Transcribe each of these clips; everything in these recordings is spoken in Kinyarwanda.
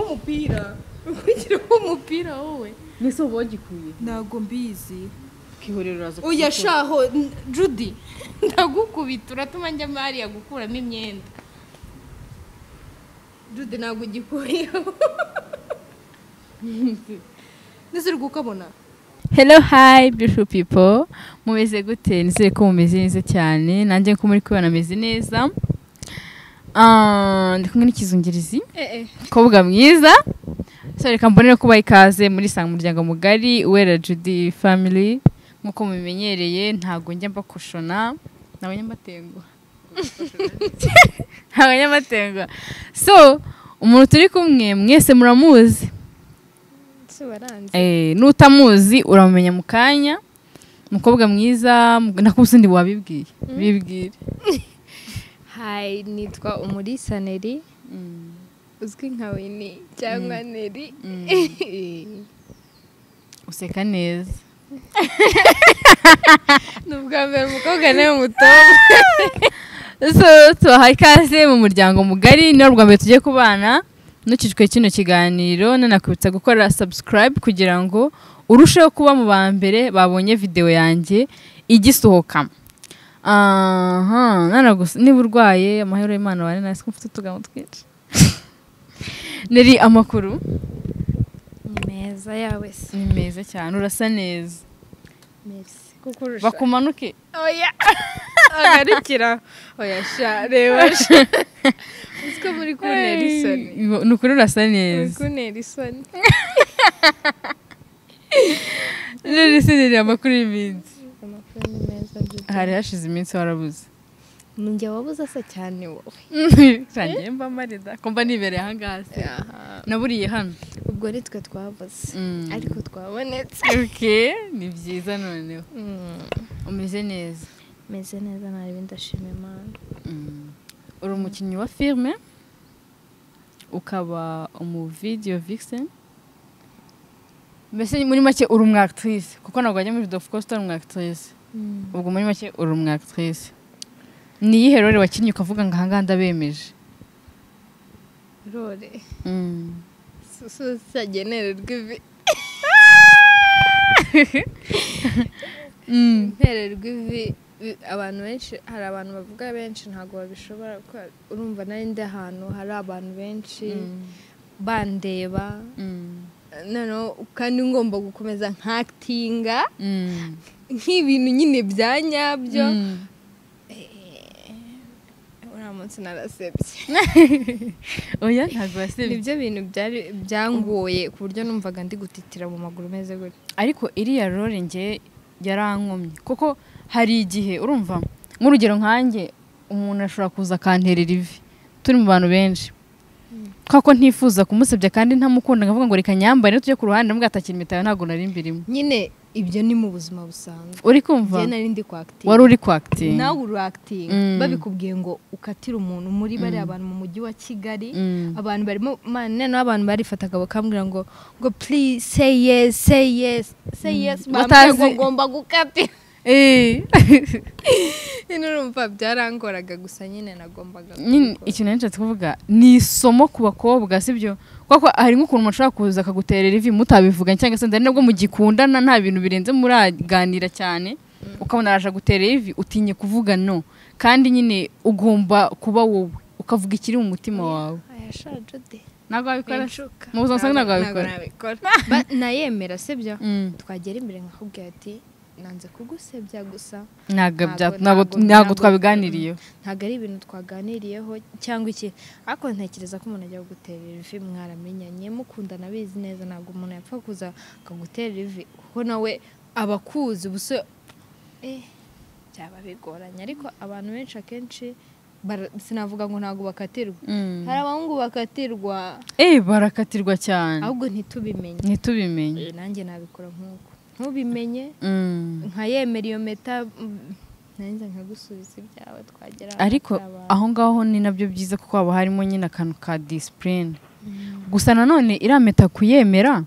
w'umupira ubugira w'umupira wowe mwese uba wagikuye ntabwo mbizi kihorero uraza oya kugikora. shaho n- judy ndagukubita uratuma njya mariya gukuramo imyenda judy ntabwo ugikuyeho ndetse uri kukabona Hello, hi, beautiful people. Mumeze gute? Nizere ko mumeze neza cyane. Nanjye ko muri kubona meze neza. Ah, ndi kumwe n'ikizungirizi. Kobwa mwiza. So reka mbonere kuba ikaze muri sanga umuryango mugari Uwera Judy family. Nkuko mubimenyereye ntago njya mbakushona. Nabonye mbatenguha. Nabonye mbatenguha. So, umuntu turi kumwe mwese muramuzi. Eh, nutamuzi uramumenya mu kanya umukobwa mwiza mu- nakubise ndi wabibwiye bibwire hayi nitwa umulisa neri Mm. uzwi nka wini cyangwa neri useka neza ni ubwa mbere umukobwa nawe mutoya so tubahaye ikaze mu muryango mugari niba rwa mbere tugiye kubana ntukicwe kino kiganiro nanakwibutsa gukora subscribe kugira ngo urusheho kuba mu ba mbere babonye videwo yanjye igisohoka aha nanagusa niba urwaye amahero y'imana wari nasi ko mfite utugambo twinshi nari amakuru ni meza yawe se ni meza cyane urasa neza meza kuko urusha bakumanuke oya agarukira oya sha reba sha uziko muri kuntera isoni ni ukuri urasa muri neza kuntera isoni rero isi riri amakuru y'iminsi amakuru ni meza dudu hari hashize iminsi warabuze ni njye wabuze asa cyane wowe cyane mba marida kumva nibereye aha ngaha se naburiye hano ubwo ni twe twabuze Mm. ariko twabonetse oke ni byiza noneho Mm. umeze neza meze neza nta bindi ndashima imana Mm. uri umukinnyi wa filime ukaba umuvidiyo vixen mbese muri make uri umwactrice kuko ntabwo wajya muri dofu kosi utari umwactrice ubwo muri make uri umwactrice ni iyihe role wakinnye ukavuga ngo ahangaha ndabemeje rore Mm. susagenererwa ivi Mm. ntererwa ivi bi- abantu benshi hari abantu bavuga benshi ntabwo babishobora kuko urumva nari ndi ahantu hari abantu benshi bandeba Mm. noneho kandi ngomba gukomeza nkakitinga Mm. nk'ibintu nyine bya nyabyo Mm. uriya munsi narasebye oya ntabwo wasebye nibyo bintu byari byangoye ku buryo numvaga ndi gutitira mu maguru meze gutya ariko iriya role nge yarankomye kuko hari igihe urumva nk'urugero nkanjye umuntu ashobora kuza akanterera ivi turi mu bantu benshi kubera ko ntifuza kumusebya kandi ntamukunda nkavuga ngo reka nyambare tujye ku ruhande mbwa atakira imitayo ntabwo nari mbirimo nyine ibyo ni mu buzima busanzwe uri kumva njye nari ndi kwakitinga wari uri kwakitinga nawe urakitinga Mm. babikubwiye ngo ukatire umuntu muri bariya abantu mu mujyi wa kigali abantu barimo man- noneho abantu barifataga bakambwira ngo ngo please say yes say yes say yes bambwira ngo Batazi- ngomba gukatira Eh. nyine urumva byarangoraga gusa nyine nagombaga nyine kubikora. ikintu nashatse kuvuga ni isomo ku bakobwa sibyo kuko hari nk'ukuntu umuntu ashobora kuza akaguterera ivi mutabivuganye cyangwa se ndari nabwo mugikundana nta bintu birenze muraganira cyane ukabona araje aguterera ivi utinye kuvuga no kandi nyine ugomba kuba wowe ukavuga ikiri mu mutima wawe aya sha Jude, ntabwo wabikora se? winshuka. mu buzima busanzwe ntabwo Ntabwo- wabikora ntabikora. Ba- nayemera sibyo Mm. twagera imbere nkakubwira ati nanze kugusebya gusa Ntabwo bya- ntabwo Ntabwo- ntabwo- ntabwo ntabwo- twabiganiriyeho ntabwo ari ibintu twaganiriyeho cyangwa iki ariko ntekereza ko umuntu ajya kuguterera ivi mwaramenyanye mukundana abizi neza ntabwo umuntu yapfa kuza akaguterera ivi kuko nawe aba akuzi ubuse eh, byaba bigoranye ariko abantu benshi akenshi bara- sinavuga ngo ntabwo bakatirwa Mm. hari abahungu bakatirwa eh barakatirwa cyane ahubwo ntitubimenye ntitubimenye Eh, nanjye nabikora nk'uko ntubimenye Mm. nkayemera iyo meta mm, nanjye nkagusubiza ibyawe twagera ahantu ariko hari abantu. aho ngaho ni nabyo byiza kuko haba harimo nyine akantu ka disipurine gusa nanone iriya meta kuyemera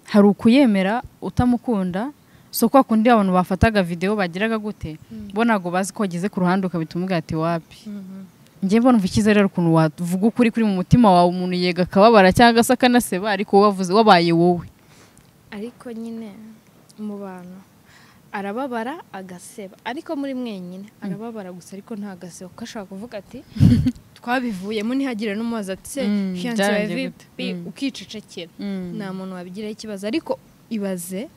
hari ukuyemera utamukunda so kwa kundi abantu bafataga videwo bagiraga gute bo ntabwo bazi ko wageze ku ruhande ukabita umubwira ati wapi njye mbona umva icyiza rero ukuntu wavuga ukuri kuri mu mutima wawe umuntu yega akababara cyangwa se akanaseba ariko wavuze wabaye wowe ariko nyine mu bantu arababara agaseba ariko muri mwenyine arababara gusa ariko ntagaseba kuko ashobora kuvuga ati twabivuyemo ntihagire n'umubaza ati se Mm, fiyanse yawe byarangiye gute? vipi Mm. ukicecekera nta muntu wabigiraho ikibazo ariko ibaze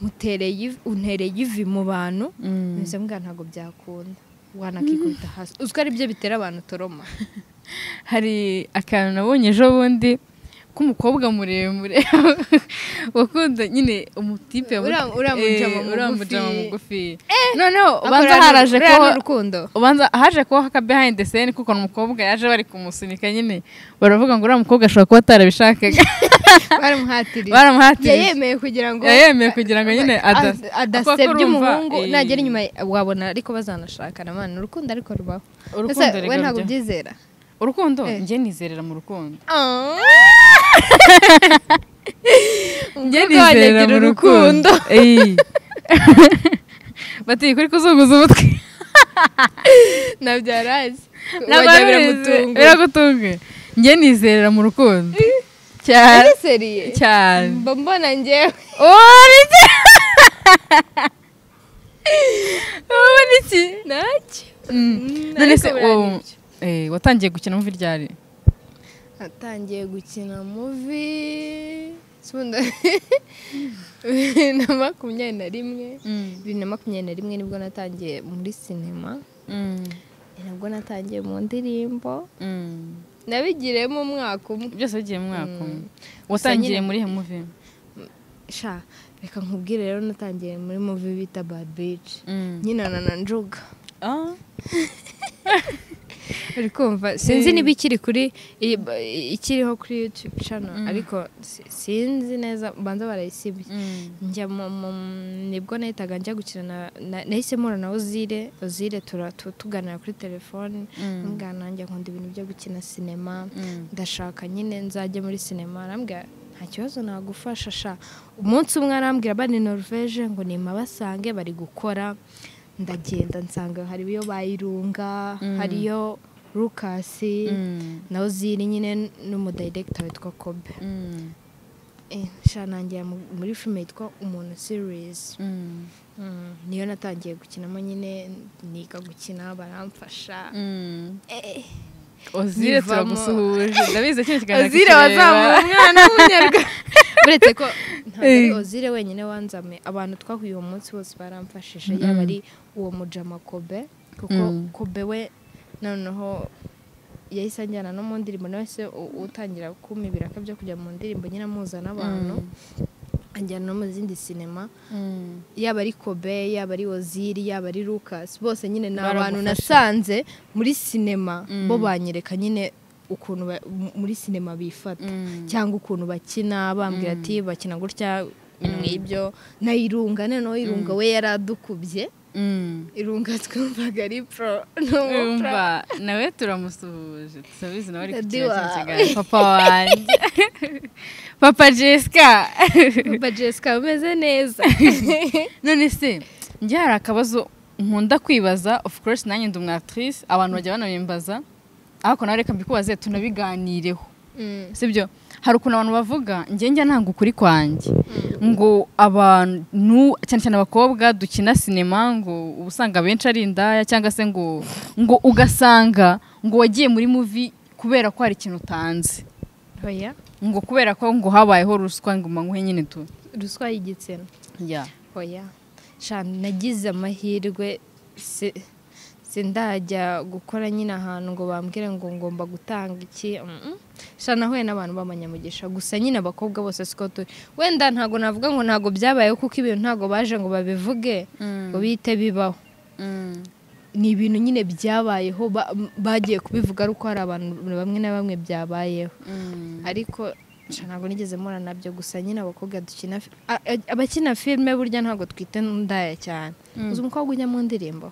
mutereye ivi- untereye ivi mu bantu mbese mbwa ntabwo byakunda wanakikubita hasi uzwi ari byo bitera abantu toroma hari akantu nabonye ejo bundi k'umukobwa muremure wakunda nyine umutipe Ura- yamu- uramujama Eh, mugufi. uramujama mugufi noneho ubanza haraje ko ko urukundo ubanza haje kubaho aka behind the scene kuko umukobwa yaje bari kumusunika nyine baravuga ngo uriya mukobwa ashobora kuba atarabishakaga baramuhatiriye baramuhatiriye yayemeye kugira ngo yayemeye kugira ngo nyine ada- Ad- kuko urumva, adasebya umuhungu eh, nagera inyuma wabona ariko bazanashakana mana urukundo ariko rubaho urukundo Ese we rero ntabwo ryo- ubyizera urukundo Eh. njye nizerera mu rukundo Umukobwa wanjye agira urukundo Ey. bati kuri kuzunguza umutwe nabyara azi Ntabwo wajya ari- biramutunga biragutunga njye nizerera mu rukundo cyane Ese seriye cyane mba mbona njyewe Uri iki? Uri iki? nacyo Mm. Mm, None ariko se biriya ni uwo- eh, watangiye gukina mu ryari natangiye gukina muvi sunda na makumyabiri na rimwe bibiri na makumyabiri na rimwe nibwo natangiye muri sinema ni nabwo natangiye mu ndirimbo nabigiriyemo umwaka umwe byose bigiye mu mwaka umwe Mm. watangiye nyine- muri muvi sha reka nkubwire rero natangiye muri muvi bita babici nyina na na njuga uri kumva sinzi Eh. niba ikiri kuri i- ikiriho kuri yutube cano ariko si- sinzi neza banza barayisibye njya mu mu- nibwo nahitaga njya gukina na- na- nahise mpura na ozire ozire tura- tu- tuganira kuri telefone Mm. mbwira nanjye nkunda ibintu byo gukina sinema ndashaka nyine nzajye muri sinema arambwira nta kibazo nagufasha sha umunsi umwe arambwira bani norvege ngo nimabasange bari gukora ndagenda nsanga hariyo bayirunga hariyo lukasi na ozire nyine n'umudiregita witwa kobe Eh, sha nangira mu- muri filime yitwa umuntu series Mm, niyo natangiye gukinamo nyine niga gukina baramfasha ozire Yivamo. turagusuhuje ndabizi kino kiganiro ozire kukireba. wazamuye umwana w'umunyarwanda uretse ko ntabwo ari Eh. ozire wenyine wanzame abantu twahuye uwo munsi bose baramfashije yaba ari uwo mujama kobe kuko Mm. kobe we noneho yahise anjyana no mu ndirimbo nawe se u- utangira kuma ibiraka byo kujya mu ndirimbo nyine amuza n'abantu anjyana no mu zindi sinema yaba ari kobe yaba ari oziri yaba ari lucas bose nyine ni abantu Baragufasha. nasanze muri sinema Mm. bo banyereka nyine ukuntu ba- m- muri sinema bifata Mm. cyangwa ukuntu bakina bambwira ati bakina gutya n'ibyo na irunga noneho irunga we yaradukubye Mm. irunga twumvaga ari pro Umva, nawe turamusuhuje turabizi nawe ari Daddy kukireba kino wawe. kiganiro papa wanjye papa jessica ba jessica bameze neza none se njye hari akabazo nkunda kwibaza of course nanjye ndi umwatrice abantu bajya banabimbaza ariko nawe reka mbikubaze tunabiganireho Mm. sibyo hari ukuntu abantu bavuga njye njya ntabwo ukuri kwanjye ngo abantu cyane cyane abakobwa dukina sinema ngo uba usanga abenshi ari indaya cyangwa se ngo ngo ugasanga ngo wagiye muri muvi kubera ko hari ikintu utanze oya ngo kubera ko ngo habayeho ruswa ngo manguhe nyine tu ruswa y'igitsina ya oya sha nagize amahirwe si- sindajya gukora nyine ahantu ngo bambwire ngo ngomba gutanga iki mm-mm. sha nahuye n'abantu b'amanyamugisha gusa nyine abakobwa bose siko turi wenda ntabwo navuga ngo ntabwo byabayeho kuko ibintu ntabwo baje ngo babivuge ngo bihite bibaho ni ibintu nyine byabayeho ba- m- bagiye kubivuga ari uko hari abantu bamwe na bamwe byabayeho ariko sha ntabwo nigeze mpura nabyo gusa nyine abakobwa dukina fi- a- a- abakina filime burya ntabwo twite n'indaya cyane uzi umukobwa ujya mu ndirimbo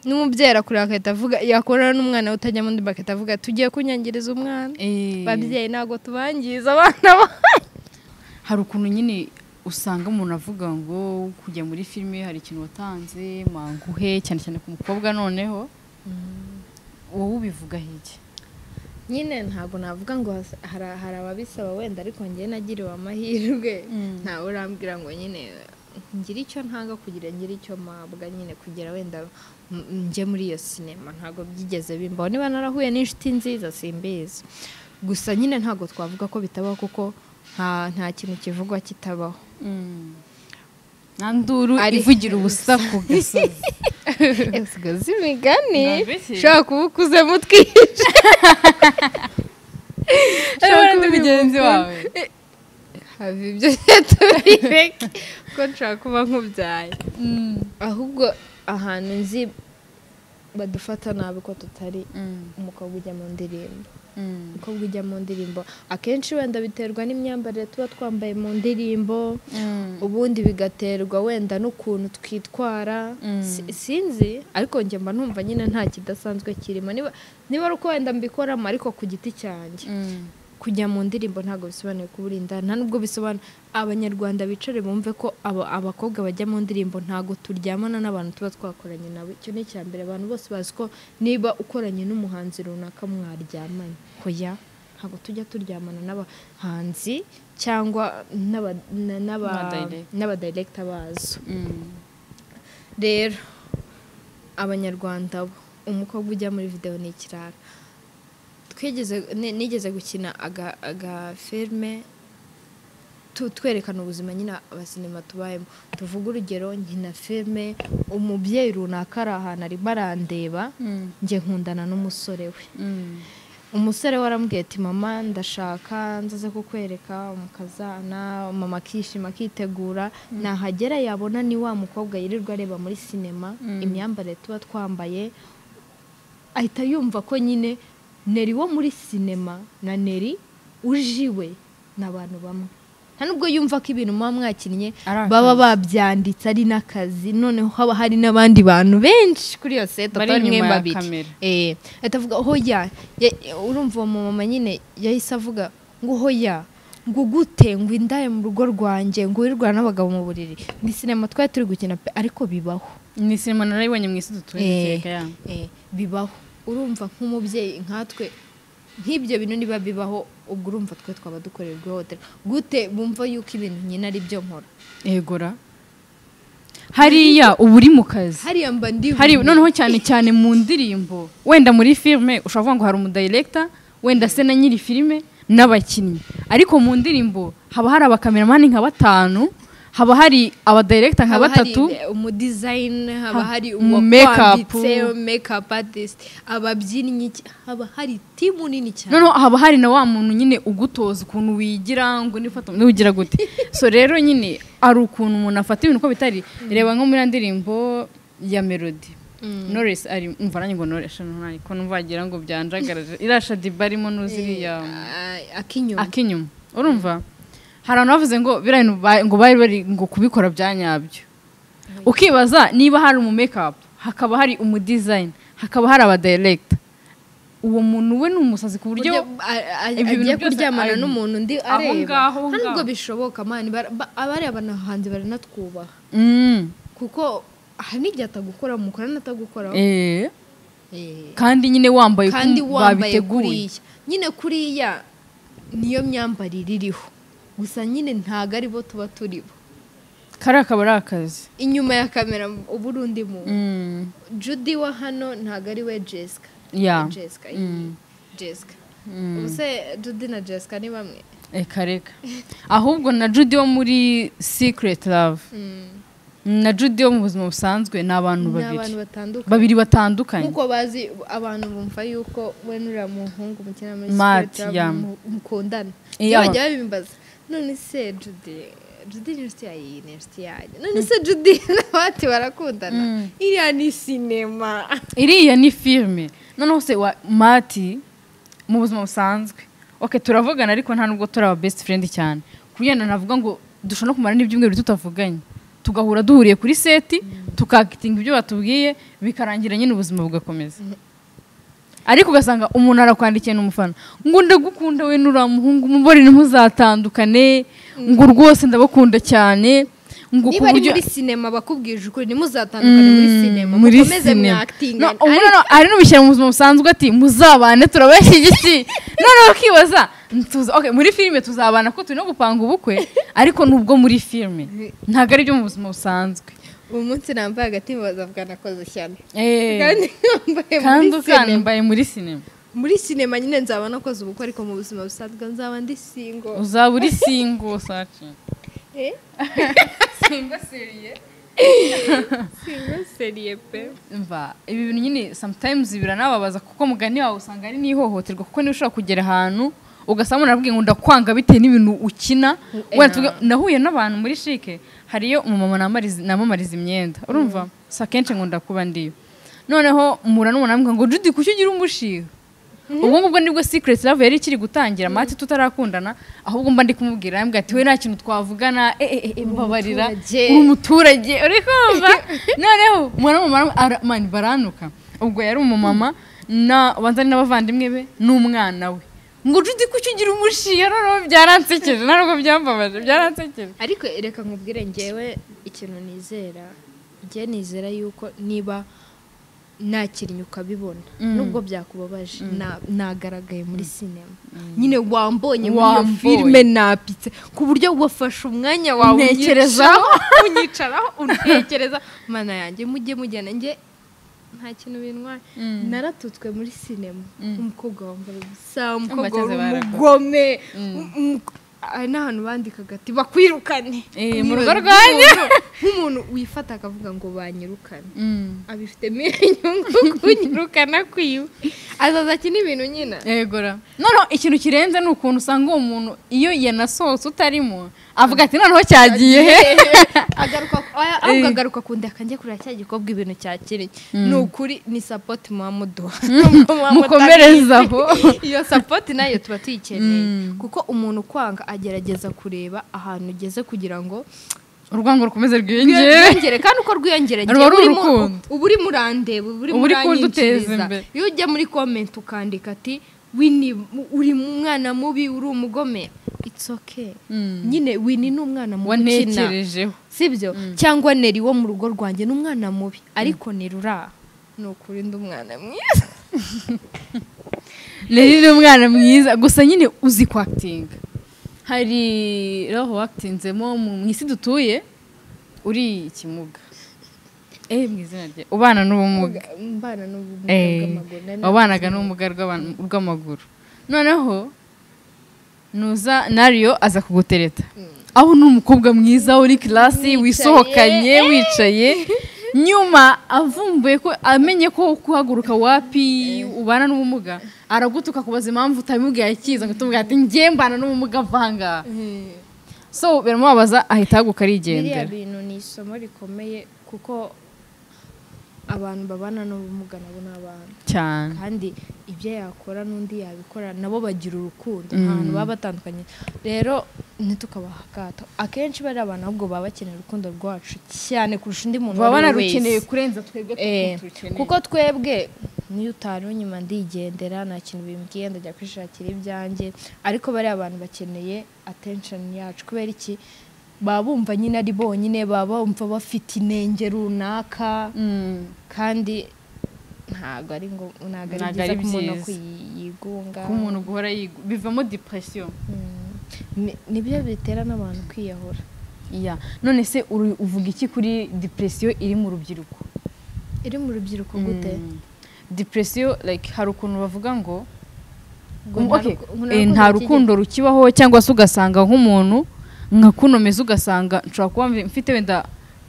n'umubyeyi arakureba agahita avuga yakubona n'umwana we utajya mu ndirimbo agahita avuga tugiye kunyangiriza umwana babyeyi ntabwo tubangiza abana banyu." hari ukuntu nyine usanga umuntu avuga ngo kujya muri filime hari ikintu watanze manguhe cyane cyane ku mukobwa noneho wowe ubivuga hiki nyine ntabwo navuga ngo has- hari hari ababisaba wenda ariko njyewe nagiriwe amahirwe ntawe urambwira ngo nyine ngire icyo ntanga kugira ngire icyo mpabwa nyine kugira wenda m- njye muri iyo sinema ntabwo byigeze bimbaho niba narahuye n'inshuti nziza simbizi gusa nyine ntabwo twavuga ko bitabaho kuko nta nta kintu kivugwa kitabaho nta nduru Ari- ivugira ubusa ku gasozi usigaza imigani Nabiki. ushobora kuba ukuzemo utwica Urabona undi mugenzi wawe hava ibyo tubireke ko nshobora kuba nkubyaye ahubwo ahantu nzi badufata nabi ko tutari umukobwa ujya mu ndirimbo umukobwa ujya mu ndirimbo akenshi wenda biterwa n'imyambarire tuba twambaye mu ndirimbo ubundi bigaterwa wenda n'ukuntu twitwara Si- sinzi ariko njye mba numva nyine nta kidasanzwe kirimo niba niba ari uko wenda mbikoramo ariko ku giti cyanjye kujya mu ndirimbo ntabwo bisobanuye kubura inda nta nubwo bisobanura abanyarwanda bicare bumve ko aba- abakobwa bajya mu ndirimbo ntabwo turyamana n'abantu tuba twakoranye nawe icyo ni icya mbere abantu bose bazi ko niba ukoranye n'umuhanzi runaka mwaryamanye hoya ntabwo tujya turyamana n'abahanzi cyangwa n'aba- na- n'aba- N'abadirector. n'abadirecta bazo rero abanyarwanda bo umukobwa ujya muri videwo ni ikirara twigeze ni- nigeze gukina aga- agafilme tu- twerekana ubuzima nyine abasinema tubayemo tuvuga urugero nkina filme umubyeyi runaka ari ahantu arimo arandeba njye nkundana n'umusore we umusore we arambwiye ati mama ndashaka nzaze kukwereka mukazana mama akishima akitegura nahagera yabona ni wa mukobwa yirirwa areba muri sinema imyambarire tuba twambaye ahita yumva ko nyine neri wo muri sinema na neri ujiwe ni abantu bamwe nta nubwo yumva ko ibintu muba mwakinnye Ari akazi. baba babyanditse ari n'akazi noneho haba hari n'abandi bantu benshi kuri iyo seta Bari atari mwe inyuma ya babiri. kamera. Eh, ahita avuga hoya Ya- urumva uwo mumama nyine yahise avuga ngo hoya ngo gute ngo indaya mu rugo rwanjye ngo wirirwana n'abagabo mu buriri ni sinema twari turi gukina pe ariko bibaho ni sinema narayibonye mu isi Eh, dutwereka ya eh, bibaho urumva nk'umubyeyi nkatwe nk'ibyo bintu niba bibaho ubwo urumva twe twaba dukorerwa ihohoterwa gute bumva yuko ibintu nyine ari byo nkora egora hariya uba uri mu kazi hariya mba ndi hari noneho cyane cyane mu ndirimbo wenda muri filime ushobora kuvuga ngo hari umudayirekita wenda se na nyiri filime n'abakinnyi ariko mu ndirimbo haba hari abakameramani nka batanu haba hari abadayirekita nka haba hari batatu umudizayini haba Ha- hari mu uwakwambitse makeup. mekapu atisite ababyinnyi iki- haba hari timu nini cyane noneho haba hari na wa muntu nyine ugutoza ukuntu wigira ngo nifata ntiwigira gute so rero nyine hari ukuntu umuntu afata ibintu uko bitari reba nko muri ya ndirimbo ya melody noresi ari umva nanjye ngo noresi nanjye ko numva wagira ngo byanjagaraje irasha diba arimo n'uzi iriya Ah, akinyuma akinyuma urumva hari abantu bavuze ngo biriya bintu ba- ngo bari bari ngo kubikora bya nyabyo ukibaza niba hari umu mekapu hakaba hari umudizayini hakaba hari abadirekita uwo muntu we ni umusazi ku buryo buryo a- a- ibyo bintu agiye byose kuryamana ari- n'umuntu undi aho areba ngaho, aho nta nubwo ngaho. bishoboka mani bara- ba- abariya banahanzi baranatwubaha Mm. kuko hari n'igihe atagukora mukorana atagukoraho Eh. Eh, kandi nyine wambaye uko kandi wambaye babiteguye kuriya nyine kuriya niyo myambarire iriho gusa nyine ntago aribo tuba turibo kariya akaba ari akazi inyuma ya kamera uba uri undi muntu judy wa hano ntago ari we jessica ya jessica iyi- jessica ubuse judy na jessica ni bamwe reka reka ahubwo na judy wo muri secret love na judy wo mu buzima busanzwe ni abantu ni abantu babiri batandukanye babiri batandukanye nkuko bazi abantu bumva yuko we n'uriya muhungu mukina muri Matt, Secret Love yeah. mu- mukundana Yeah. iyo bajya babimbaza none se Judy Judy ni inshuti yawe iyi ni inshuti yanjye none se Judy na Matt barakundana iriya ni sinema iriya ni filime noneho se wa mati mu buzima busanzwe oke turavugana ariko nta nubwo turi aba best friend cyane ku bijyanye navuga ngo dushobora no kumara n'ibyumweru tutavuganye tugahura duhuriye kuri seti tukakitinga ibyo batubwiye bikarangira nyine ubuzima bugakomeza ariko ugasanga umuntu arakwandikiye n'umufana ngo ndagukunda we n'uriya muhungu mumubare ntuzatandukane ngo rwose ndabakunda cyane ngo ku niba ari buryo muri sinema bakubwije ukuri ntimuzatandukane muri sinema mukomeze mwa No, akitingane ubu noneho hari n'ubishyira mu buzima busanzwe ati muzabane turabashyigikiye noneho ukibaza tuza okay, muri filime tuzabana ko turi no gupanga ubukwe ariko nubwo muri filime ntabwo ari byo mu buzima busanzwe uyu munsi nambaye agatima bazavuga nakoze ishyano Eh, kandi nambaye kandi muri ukana sinema mbaye muri sinema muri sinema nyine nzaba nakoze ubukwe ariko mu buzima busanzwe nzaba ndi singo uzaba uri singo saci Eh? singo seriye singo seriye pe mva ibi bintu nyine sometimes biranababaza kuko mugani wawe usanga ari n'ihohoterwa kuko niba ushobora kugera ahantu ugasanga umuntu arabwiye ngo ndakwanga bitewe n'ibintu ukina wenda tuvuge- nahuye n'abantu muri shike hariyo umumama namariza- namamariza imyenda urumva si akenshi ngo ndakuba ndiyo noneho mura n'umuntu amubwira ngo judy kuki ugira umushiha ubwo ngubwo nibwo secret love yari ikiri gutangira mati tutarakundana ahubwo mba ndi kumubwira yambwira ati we nta kintu twavugana eh, eh, eh, mbabarira umuturage." uri umuturage uri kumva noneho umwana w'umumama ara- mani baranuka ubwo yari umumama na banzani n'abavandimwe be n'umwana we ngo judy kuki ugira umushiha noneho byaransekeje ntabwo byambabaje byaransekeje ariko reka nkubwire ngewe ikintu nizera njye nizera yuko niba nakiriye ukabibona nubwo byakubabaje na- nagaragaye muri sinema nyine wambonye muri iyo Wambonye. filime napitse ku buryo wafashe umwanya wawe Ntekerezaho. unyicaraho- unyicaraho untekereza mana yanjye mujye mujyana njye nta kintu bintwaye naratutswe muri sinema umukobwa wambaye ubusa umukobwa Abakize wari barakoze. umugome n'ahantu bandikaga ati bakwirukane Eh, mu Nibaza rugo rwanjye. nk'umuntu- nk'umuntu wifata akavuga ngo banyirukane abifitemo inyungu kunyirukana kwiwe azaza akina ibintu nyina yegora noneho ikintu kirenze ni ukuntu usanga uwo muntu iyo yanasohotse utarimo avuga ati noneho cyagiye he agaruka aya- ahubwo agaruka kundi akanjye kurira cya gikorwa ibintu cyakiriye ni ukuri ni sapoti muba muduha mukomereze aho iyo sapoti nayo tuba tuyikeneye kuko umuntu ukwanga agerageza kureba ahantu ugeze kugira ngo urwango rukomeze rwiyongere rwiyongere kandi uko rwiyongera Ruba igihe ari urimo urukundo. uba uri murandeba uba uri Uba uri kunduteza muranyikiriza. imbere. iyo ujya muri komenti ukandika ati wini uri umwana mubi uri umugome it's okay nyine wini ni umwana mubi ukina wanekerejeho sibyo cyangwa neri wo mu rugo rwanjye ni umwana mubi ariko neri uraha ni ukuri ndi umwana mwiza rero ni umwana mwiza gusa nyine uzi kwakitinga hari roho wakitinzemo mu isi dutuye uri ikimuga eh mu izina rye ubana n'ubumuga mbana n'ubumuga Eh, bw'amaguru nari wabanaga n'ubumuga rw'abantu- bw'amaguru noneho nuza nariyo aza kugutereta aho ni umukobwa mwiza uri kirasi wisohokanye wicaye nyuma avumbuye ko amenye ko kuhaguruka wapi ubana n'ubumuga aragutuka kubaza impamvu utabimubwiye akiza ngo tumubwire ati njye mbana n'ubumuga vanga so biramubabaza ahita ahaguruka biriya arigendera bintu ni isomo rikomeye kuko abantu babana n'ubumuga nabo ni abantu cyane kandi ibyo yakora n'undi yabikora nabo bagira urukundo nta hantu baba batandukanye rero ntitukabaha akato akenshi bariya abantu ahubwo baba bakeneye urukundo rwacu cyane kurusha undi muntu baba uwo ari we banarukeneye wese. kurenza twebwe Eh, turukeneye. kuko twebwe niyo utari unyuma ndigendera nta kintu bimbwiye ndajya kwishakira ibyanjye ariko bariya abantu bakeneye attention yacu kubera iki baba bumva nyine ari bonyine baba bumva bafite inenge runaka Mm. kandi ntabwo ari ngo ntabwo ari Ntabwo byiza ari ku muntu byiza. kuyi- yigunga ko umuntu guhora yigu- bivamo depression Mm. Ni- nibyo bitera n'abantu kwiyahura iya none se uri- uvuga iki kuri depression iri mu rubyiruko iri mu rubyiruko gute Mm. depression like hari ukuntu bavuga ngo Ngo um, nta okay, ruku- ngo nta eh, nta rukundo rukigera- rukundo rukibaho cyangwa se ugasanga nk'umuntu nkakunomeza ugasanga nshobora kuba mfi- mfite wenda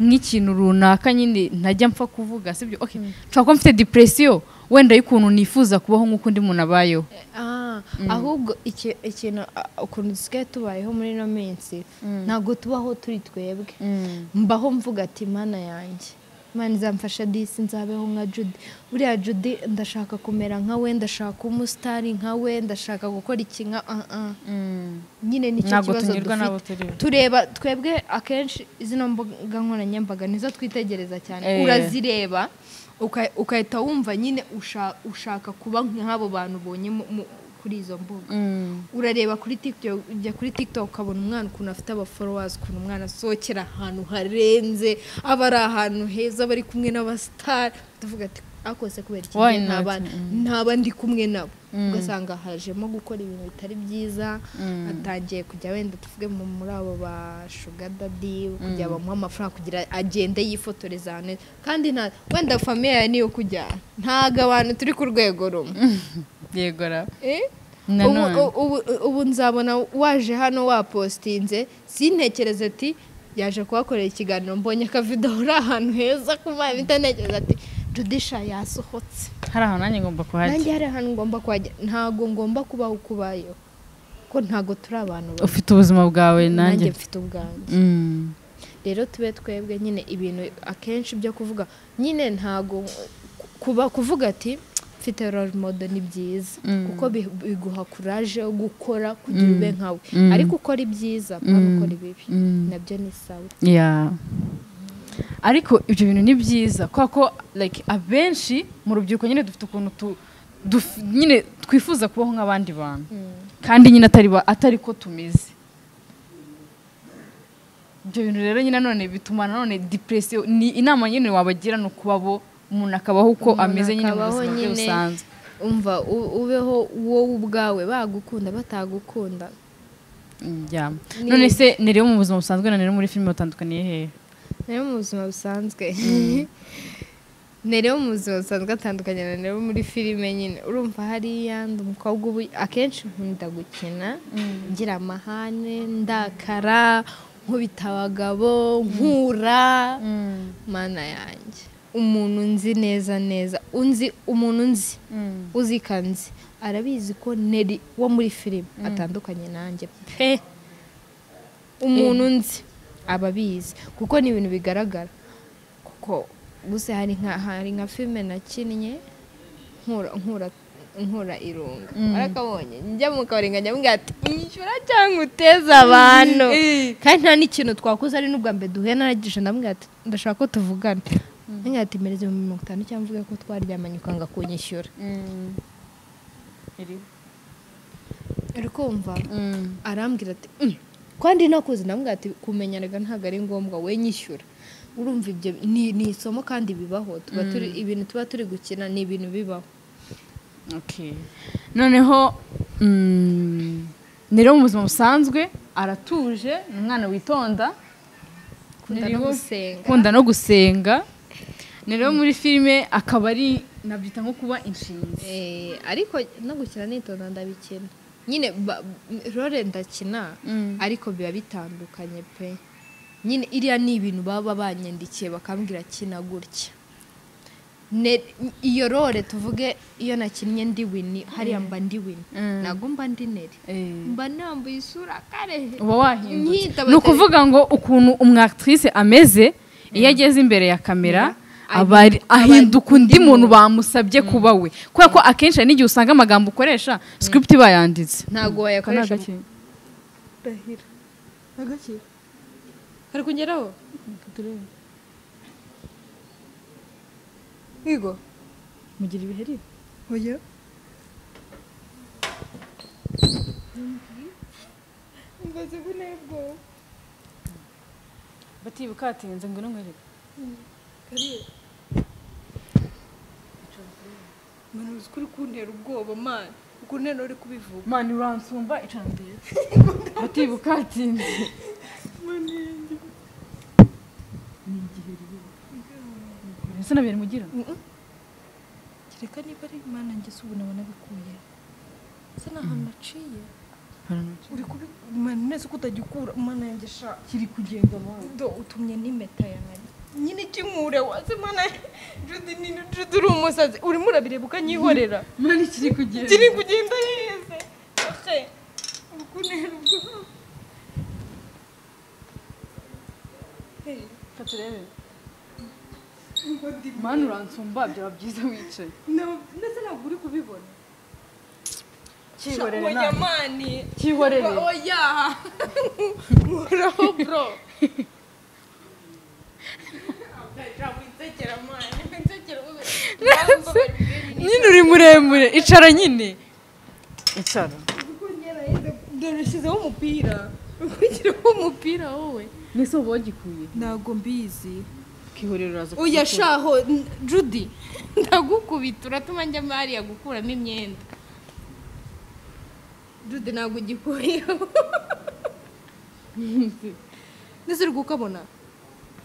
nk'ikintu runaka nyine ntajya mpfa kuvuga sibyo okay nshobora kuba mfite depression wenda y'ukuntu nifuza kubaho nk'uko undi muntu abayeho Ah, ahubwo iki- ikintu ah, ukuntu dusigaye tubayeho muri ino minsi ntabwo tubaho turi twebwe mbaho mvuga ati mana yanjye mana izamfasha disi nzabeho nka judy buriya judy ndashaka kumera nka we ndashaka kuba umusitari nka we ndashaka gukora iki nka ah, ah." nyine nicyo Ntabwo kibazo tunyurwa n'abo turi dufite bo. tureba twebwe akenshi zino mbuga nkoranyambaga nizo twitegereza cyane Eh. urazireba uka- ugahita wumva nyine usha- ushaka kuba nk'abo bantu ubonye mu- mu- kuri izo mbuga urareba kuri tiktok ujya kuri tiktok ukabona umwana ukuntu afite abaforowazi ukuntu umwana asohokera ahantu harenze aba ari ahantu heza aba ari kumwe n'abasitari tuvuga ati akose kubera iki Why njye not? ntaba- Mm. ntaba ndi kumwe nabo ugasanga hajemo gukora ibintu bitari byiza atangiye kujya wenda tuvuge mu- muri abo ba shugadadi kujya bamuha amafaranga kugira agende yifotoreza ahantu heza. kandi nta wenda famiye yawe niyo kujyana ntabwo abantu turi ku rwego rumwe yego ra Eh? Ubu, nanone ubu, ubu nzabona waje hano wapostinze sintekereze ati yaje kuhakorera ikiganiro mbonye akavido uri ahantu heza kumahita ntekereza ati judisha yasohotse hari ahantu nanjye ngomba nanjye kuhajya hari ahantu ngomba kuhajya ntago ngomba kubaho uko ubayeho ko ntago turi abantu babi. ufite ubuzima bwawe nanjye nanjye mfite ubwanjye Mm. rero tube twebwe nyine ibintu akenshi byo kuvuga nyine ntago kuba kuvuga ati mfite role model ni byiza Mm. kuko bi- biguha courage yo gukora kugira Mm. ube nkawe Mm. ariko ukora ibyiza ntabwo Mm. ukora ibibi Mm. nabyo ni sawa Yeah. ariko ibyo bintu ni byiza kubera ko like abenshi mu rubyiruko nyine dufite ukuntu tu, duf, nyine twifuza kubaho nk'abandi bantu kandi nyine atari, ba- atari ko tumeze ibyo bintu rero nyine nanone bituma nanone depression ni inama nyine wabagira ni ukuba bo umuntu akabaho uko Umuntu ameze nyine mu akabaho buzima bwe nyine- busanzwe umva u- ubeho wowe ubwawe bagukunda batagukunda Mm, yeah. Ni- none se ni rero mu buzima busanzwe na rero muri filime batandukaniye hehe rero mu buzima busanzwe ni rero mu buzima busanzwe atandukanye na rero muri filime nyine urumva hariya ndi umukobwa ubu akenshi nkunda gukina ngira amahane ndakara nkubita abagabo nkura mana yanjye umuntu nzi neza neza unzi umuntu nzi uzi ko nzi arabizi ko neri wo muri filime atandukanye nanjye pe umuntu nzi aba abizi kuko ni ibintu bigaragara kuko gusa hari nka hari nka filime nakinnye nkura nkura nkura irunga arakabonye njya mu kabari nkajya mubwira ati "Nyishyura cyangwa uteze abantu kandi nta n'ikintu twakoze ari n'ubwa mbere duhuye naragije ndamubwira ati ndashaka ko tuvugana ngira ati mereze mu mirongo itanu cyangwa mvuge ko twaryamanye ukanga kunyishyura uri kumva arambwira ati "Mm, ko ndi nakuzi ndamubwira ati kumenyanaga ntabwo ari ngombwa we nyishyura urumva ibyo ni, ni isomo kandi bibaho tuba turi ibintu tuba turi gukina ni ibintu bibaho Okay. noneho mm, ni rero mu buzima busanzwe aratuje ni umwana witonda Ukunda Ni no rero- gusenga. ukunda no gusenga ni rero muri filime akaba ari nabyita nko kuba inshinzi Eh, ariko no gukina nitonda ndabikina nyine ba- role ndakina Mm. ariko biba bitandukanye pe nyine iriya ni ibintu baba banyandikiye bakambwira kina gutya Ne- iyo role tuvuge iyo nakinnye ndi wini hariya mba ndi wini Mm. ntabwo mba ndi neri Eh, mba nambuye isura kare uba wahindutse Nkiyita ni ukuvuga ngo ukuntu umwactrice ameze iyo ageze imbere ya kamera aba ari- ahinduka undi muntu bamusabye kuba we kubera ko akenshi hari n'igihe usanga amagambo ukoresha script iba yanditse ntabwo Aka ni wayakoresha agakinga. ndahira agakira kari kugeraho yego mugira ibiheri oya ngozi bunebwo batibuka hatinze ngo n'umwereke manu uzi ko uri kuntera ubwoba mani ukuntera uri kubivuga mani uransumba icara mbere batibuka hatinze ese nabera mugira kereka niba ari mana ngese ubu nabona bikuye se ni ahantu naciye uri kubi mani neza ko utagikura mana yanjye sha kiri kugenda mani do utumye n'impeta yanjye nyine ikinkure wazi mana jude ni jude uri umusazi urimo urabireba ukanyihorera mani kiri kugenda kiri kugenda yeze ahe urukunera ubwo Fata urebe. mani uransumba byaba byiza wicaye ndetse ntabwo uri kubibona kihorere oya nawe mani kihorere oya muraho bro wisekera mani wisekera ube nyine uri muremure icara nyine icara dore ushyizeho umupira ukugiraho umupira wowe n'ese uba wagikuye ntago mbizi ukihorera uraza oya shaho n- judy ndagukubita uratuma njya hariya gukuramo imyenda judy ntabwo ugikuyeho ndetse uri kukabona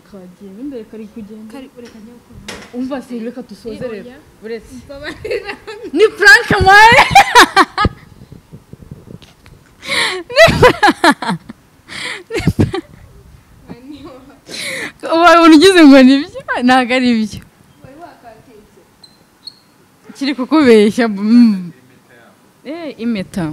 kagiye imbere kari kugenda kari ureka njya gukora umva si reka dusoze rero Oya. uretse mbabarira ni frank mwari umuntu ugize ngo ni byo ntabwo ari byo wari wakatetse kiri kukubeshya mm. eh impeta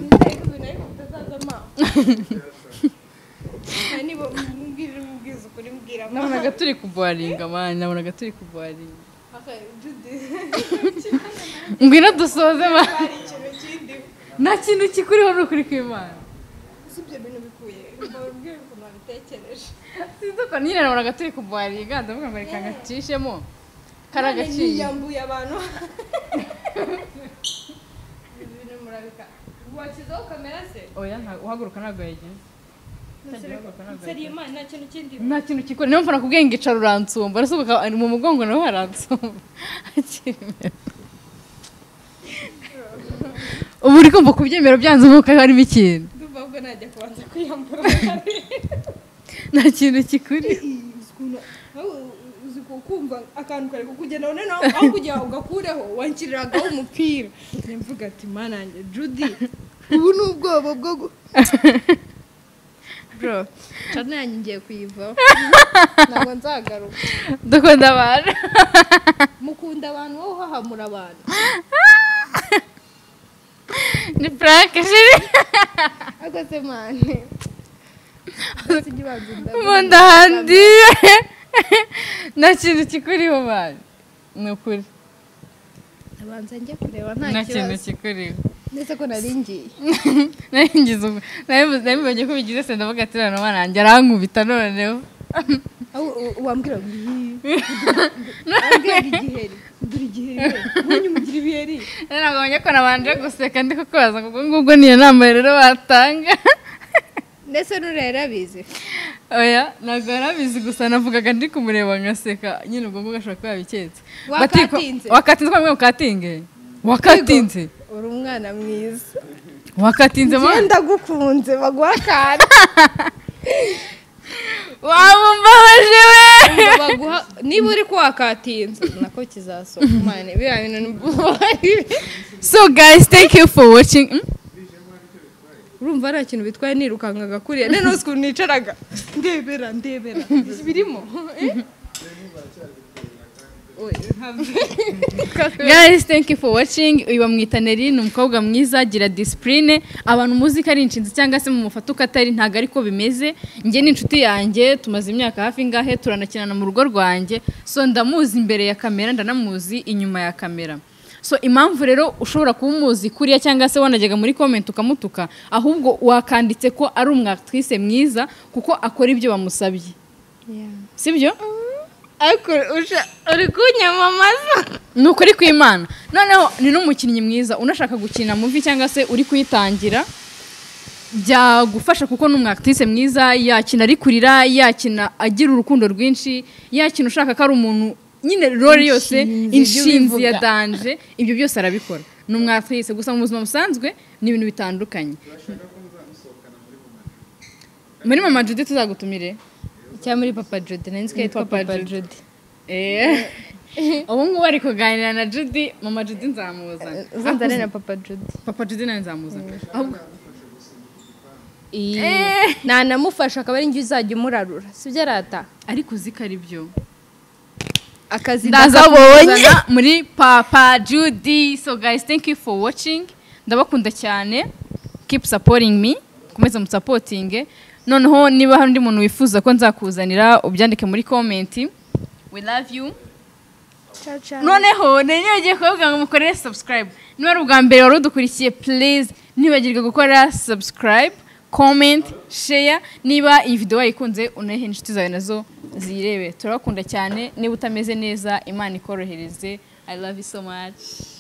niba mbwira umubwiza ukuri mbwira nabonaga turi kubwaringa mani nabonaga turi kubwaringa judy ngwino dusoze mani hari ikintu kindi nta kintu kikuriho ni ukuri kw'imana si ibyo bintu bikuye mbabwira ukuntu wabitekereje sinzi uko nyine nabonaga turi kubwaringa ndavuga ngo reka ngacishemo kari agaciye yambuye abantu Ibi bintu murabika washyizeho kamera se oya nta- uhaguruka ntabwo yagize seriye imana nta kintu kindi nta kintu kikora niyo mfana kubwiye ngo icara uransumba ariko ukaba ari mu mugongo nawe haransumba ubu uri kumva kubyemera byanze nk'uko harimo ikintu ndumva ahubwo najya kubanza kwiyambura nta kintu kikuri uzi kumva akantu kare kukugenaho noneho aho kujya ugakureho wanshyirirangaho umupira mvuga ati mana yanjye judy ubu ni ubwoba bwo gu bro cana yanjye ngiye kuyivaho ntabwo nzagaruka dukunda abantu mukunda abantu wowe uhahamura abantu ni frank jiri akoze mani mu nda handi nta kintu kikuriho bantu ni ukuri abanza njye kureba nta nta kintu kibazo kikuriho ndetse ko nari ngiye naringize ubwo nabibonye ko bigize se ndavuga ati none umwana wanjye arankubita noneho Aho u- wambwira ngo iyi ambwira igiheri dore igiheri nkunyu mugira ibiheri nabonye ko nabanje guseka ndi kukubaza ngo ubwo ngubwo niyo nama rero batanga ndetse n'urera bizi oya ntabwo yarabizi gusa navugaga ndi kumureba ngaseka nyine ubwo ngubwo ashobora kuba yabiketse Wakatinze. Bati- wakatinze ko mwe mukatinge wakatinze uri umwana mwiza wakatinze mama genda gukunze baguha akana wamumbabaje we baguha niba uri kuwakatinza nako kizasohoka umwana biriya bintu ni ubwoba. so guys thank you for watching Hmm? urumva ari ikintu bitwaye nirukankaga kuriya none uzi ukuntu nicaraga ndebera ndebera birimo guys thank you for watching uyu bamwita neri ni umukobwa mwiza agira disipurine abantu muzi ko ari inshinzi cyangwa se mu mufata uko atari ntabwo ariko bimeze njye ni inshuti yanjye tumaze imyaka hafi ngahe turanakinana mu rugo rwanjye so ndamuzi imbere ya kamera ndanamuzi inyuma ya kamera so impamvu rero ushobora kuba umuzi kuriya cyangwa se wanajyaga muri komenti ukamutuka ahubwo wakanditse ko ari umwatwise mwiza kuko akora ibyo bamusabye sibyo ariko usha- uri kunyamamaza ni ukuri kw'imana noneho ni n'umukinnyi mwiza unashaka gukina muvi cyangwa se uri kuyitangira byagufasha kuko ni umwakitise mwiza yakina ari kurira yakina agira urukundo rwinshi yakina ushaka ko ari umuntu nyine role yose Inshinzi, ibyo inshinzi bivuga. ya danje ibyo byose arabikora ni umwakitise gusa mu buzima busanzwe ni ibintu bitandukanye muri mama jude tuzagutumire cyangwa muri papa jodi nari nzi ko yitwa papa jodi Eh. ubu ngubu ari kuganira na judy mama judy nzamuzana uzanzane na papa jodi papa judy nawe nzamuzana ahubwo nanamufasha akaba ari njye uzajya umurarura sibyo arata ariko uzi ko ari byo akazi ndazabonye muri papa judy so guys thank you for watching ndabakunda cyane keep supporting me komeza musapotinge noneho niba hari undi muntu wifuza ko nzakuzanira ubyandike muri komenti we love you noneho nanyogiye kuvuga ngo mukorere subscribe niba ari ubwa mbere wari udukurikiye please ntibagirwe gukora subscribe comment share niba iyi video wayikunze unayihe inshuti zawe nazo ziyirebe turabakunda cyane niba utameze neza imana ikorohereze i love you so much